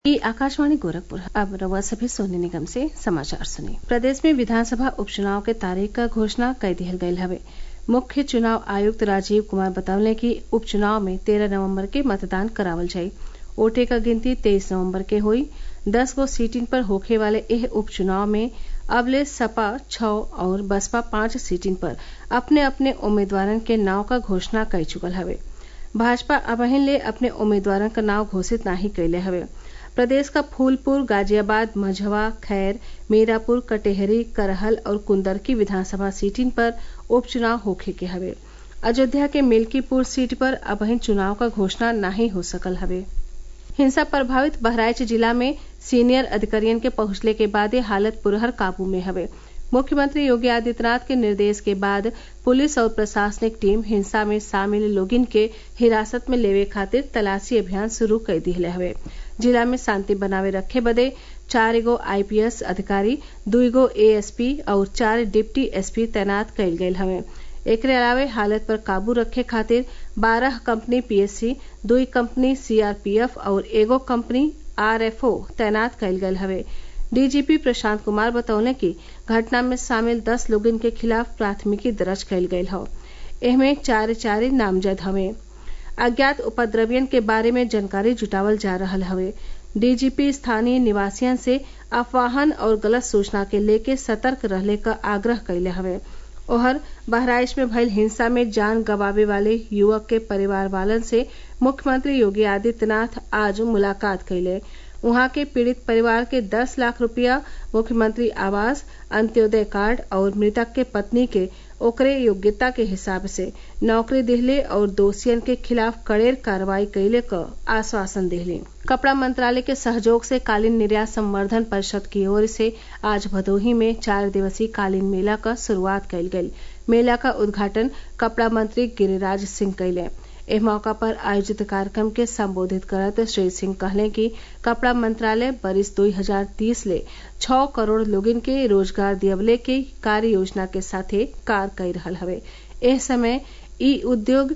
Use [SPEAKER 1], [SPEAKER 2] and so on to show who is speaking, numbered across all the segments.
[SPEAKER 1] ई आकाशवाणी गोरखपुर अब रउआ सभे सोने निगम से समाचार सुनी प्रदेश में विधानसभा उपचुनाव के तारीख क घोषणा कई दिहल गयल हवे मुख्य चुनाव आयुक्त राजीव कुमार बतवले कि उपचुनाव में तेरह नवम्बर के मतदान करावल जाई वोटे क गिनती तेईस नवम्बर के होई दस गो सीटिन पर होखे वाले एह उपचुनाव में अबले सपा छः और बसपा पांच सीटिन पर अपने अपने उम्मीदवारन के नाव क घोषणा कई चुकल हवे भाजपा अबहिन ले अपने उम्मीदवारन क नाव घोषित नाही कइले हवे प्रदेश क फूलपुर गाजियाबाद मझवा खैर मीरापुर कटेहरी करहल और कुंदरकी विधानसभा सीटिन पर उपचुनाव होखे के हवे अयोध्या के मिल्कीपुर सीट पर अबहिन चुनाव क घोषणा नाही हो सकल हवे हिंसा प्रभावित बहराइच जिला में सीनियर अधिकारियन के पहुंचले के बादे हालत पुरहर काबू में हवे मुख्यमंत्री योगी आदित्यनाथ के निर्देश के बाद पुलिस और प्रशासनिक टीम हिंसा में शामिल लोगिन के हिरासत में लेवे खातिर तलाशी अभियान शुरू कई दिहले हवे जिला में शांति बनावे रखे बदे चार गो आईपीएस अधिकारी दुई गो एएसपी और चार डिप्टी एसपी तैनात कइल गयल हवे एकरे अलावे हालत पर काबू रखे खातिर बारह कंपनी पीएससी दुई कंपनी सीआरपीएफ और एगो कंपनी आरएफओ तैनात कइल गयल हवे डीजीपी प्रशांत कुमार बतौले कि घटना में शामिल दस लोगन के खिलाफ प्राथमिकी दर्ज कइल गयल हौ एहमे चार चार नामजद हवे अज्ञात उपद्रवियन के बारे में जानकारी जुटावल जा रहल हवे डीजीपी स्थानीय निवासियन से अफवाहन और गलत सूचना के लेके सतर्क रहले क आग्रह कइले हवे ओहर बहराइच में भइल हिंसा में जान गंवावे वाले युवक के परिवार वालन से मुख्यमंत्री योगी आदित्यनाथ आज मुलाकात कइले उहाँ के पीड़ित परिवार के दस लाख रुपया मुख्यमंत्री आवास अंत्योदय कार्ड और मृतक के पत्नी के ओकरे योग्यता के हिसाब से नौकरी दिहले और दोषियन के खिलाफ कड़ेर कार्रवाई कइले क आश्वासन दिहले कपड़ा मंत्रालय के सहयोग से कालीन निर्यात संवर्धन परिषद की ओर से आज भदोही में चार दिवसीय कालीन मेला क शुरूआत कइल गयल मेला का उद्घाटन कपड़ा मंत्री गिरिराज सिंह कइले एह मौका पर आयोजित कार्यक्रम के संबोधित करत श्री सिंह कहले कि कपड़ा मंत्रालय बरिस 2030 ले छह करोड़ लोगिन के रोजगार दियवले के कार्य योजना के साथे कार्य कर रहल हवे एह समय इ उद्योग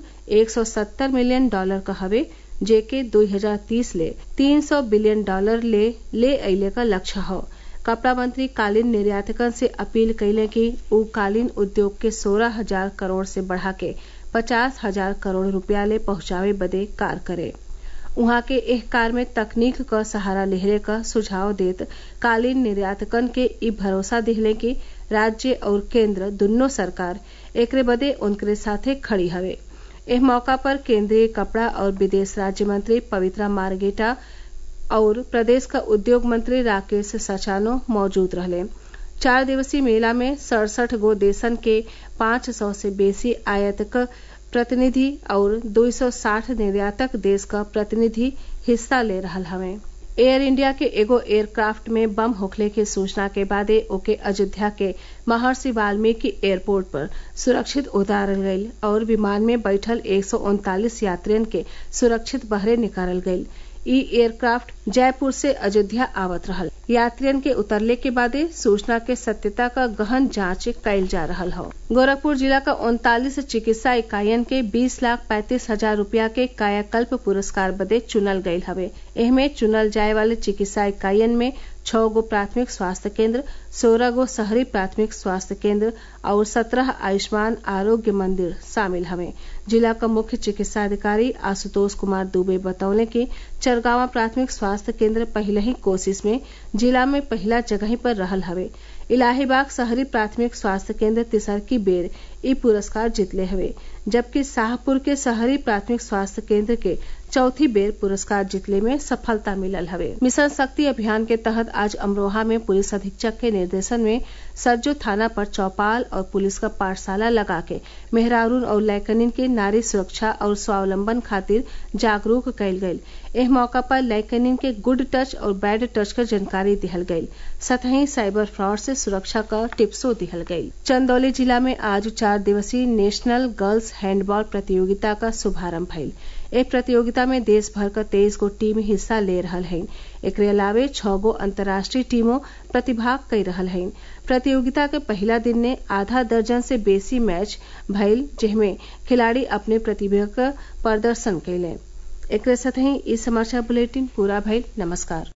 [SPEAKER 1] 170 मिलियन डॉलर क हवे जेके 2030 ले 300 बिलियन डॉलर ले ले अइले क लक्ष्य हौ कपड़ा मंत्री कालीन निर्यातकन से अपील कइले कि उ कालीन उद्योग के सोलह हजार करोड़ से बढ़ा के पचास हजार करोड़ रुपया ले पहुंचावे बदे कार्य करे उहाँ के एह कार्य में तकनीक क सहारा लेहले क सुझाव देत कालीन निर्यातकन के इ भरोसा दिहले कि राज्य और केंद्र दुन्नो सरकार एकरे बदे उनकरे साथे खड़ी हवे एह मौका पर केंद्रीय कपड़ा और विदेश राज्य मंत्री पवित्रा मार्गेटा और प्रदेश का उद्योग मंत्री राकेश सचानो मौजूद रहले चार दिवसीय मेला में सड़सठ गो देशन के पांच सौ से बेसी आयातक प्रतिनिधि और 260 निर्यातक देश क प्रतिनिधि हिस्सा ले रहल हवे एयर इंडिया के एगो एयरक्राफ्ट में बम होखले के सूचना के बादे ओके अयोध्या के महर्षि वाल्मीकि एयरपोर्ट पर सुरक्षित उतारल गयल और विमान में बैठल एक यात्रियन के सुरक्षित बहरे निकालल गयल इ एयरक्राफ्ट जयपुर से अयोध्या आवत रहल यात्रियन के उतरले के बादे सूचना के सत्यता का गहन जांच कइल जा रहल हौ गोरखपुर जिला का उनतालीस चिकित्सा इकाईयन के बीस लाख पैंतीस हजार रूपया के कायाकल्प पुरस्कार बदे चुनल गयल हवे एहमे चुनल जाए वाले चिकित्सा इकाईयन में छह गो प्राथमिक स्वास्थ्य केंद्र सोलह गो शहरी प्राथमिक स्वास्थ्य केंद्र और सत्रह आयुष्मान आरोग्य मंदिर शामिल हवे जिला का मुख्य चिकित्सा अधिकारी आशुतोष कुमार दुबे बतौले कि चरगावा प्राथमिक स्वास्थ्य केंद्र पहले ही कोशिश में जिला में पहला जगह पर रहल हवे इलाहीबाग शहरी प्राथमिक स्वास्थ्य केंद्र तिसरकी बेर इ पुरस्कार जीतले हवे जबकि शाहपुर के शहरी प्राथमिक स्वास्थ्य केंद्र के चौथी बेर पुरस्कार जीतले में सफलता मिलल हवे मिशन शक्ति अभियान के तहत आज अमरोहा में पुलिस अधीक्षक के निर्देशन में सज्जो थाना पर चौपाल और पुलिस का पाठशाला लगा के मेहरारून और लैकनिन के नारी सुरक्षा और स्वावलंबन खातिर जागरूक कइल गयल एह मौका पर लैकनिन के गुड टच और बैड टच क जानकारी दिहल गयल सतही साइबर फ्रॉड से सुरक्षा क टिप्सो दिहल गयल चंदौली जिला में आज चार दिवसीय नेशनल गर्ल्स हैंडबॉल प्रतियोगिता का शुभारंभ भइल ए प्रतियोगिता में देश भर क तेईस गो टीम हिस्सा ले रहल हइन एकरे अलावे छह गो अंतर्राष्ट्रीय टीमों प्रतिभाग कर रहल हइन प्रतियोगिता के पहला दिन ने आधा दर्जन से बेसी मैच भइल जेमे खिलाड़ी अपने प्रतिभा क प्रदर्शन कइले एकरे साथही इ समाचार बुलेटिन पूरा भइल नमस्कार